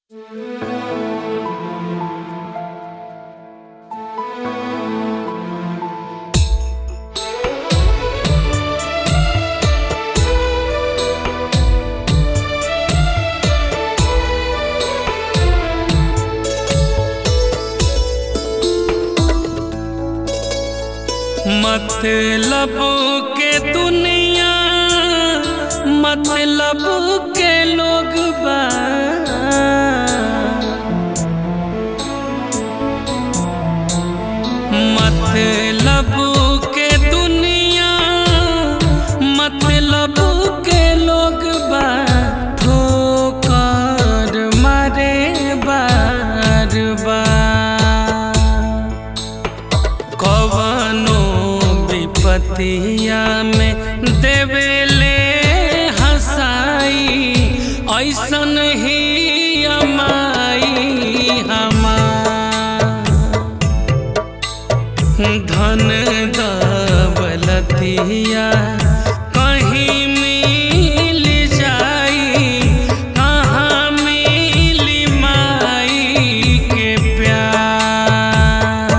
मतलब के दुनिया मतलब के लोग बा मतलब के दुनिया मतलब के लोग बा ठोकर मारे बार बार कवनो विपतिया में देवेले हसाई ऐसन ही अमाई हमार धन दौलतिया कहीं मिल जाई कहाँ मिली माई के प्यार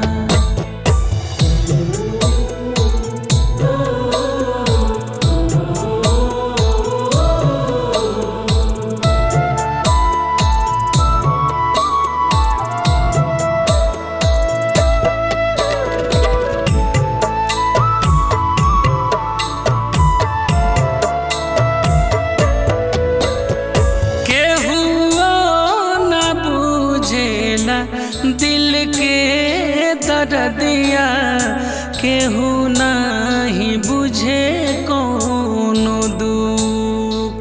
केहू न बुझेला दिल के दर्दिया केहू नहीं बुझे कोनो दुख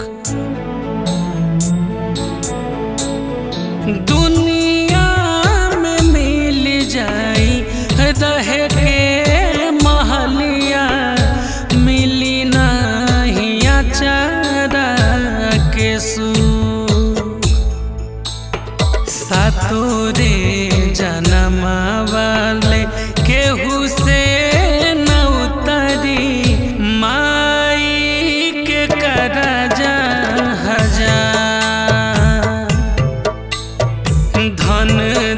दुनिया में मिल जाई रहे के महलिया मिली नहीं अचारा के सुख सातोरे जन्म वाले केहू से न उतरी माई के करजा हजार धन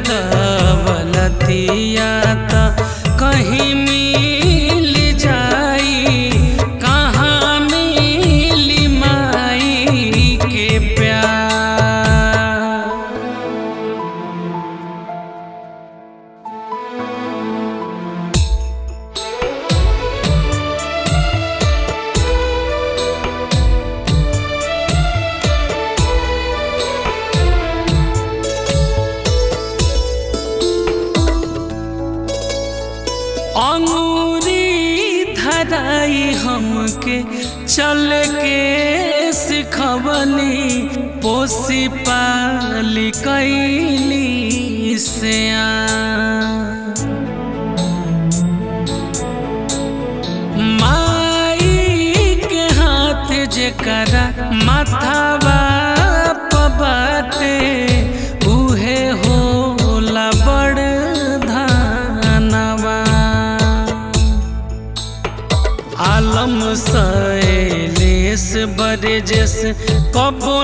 दौलतिया त कहीं मिल जाई कहाँ मिली माई के प्यार अंगूरी धराई हमके चल के सिखवली पोसी पाली कैली से माई के हाथ जेकरा माथावा पबाटे उहे होला बड़ धनवा आलम सैलेस बरजस कबो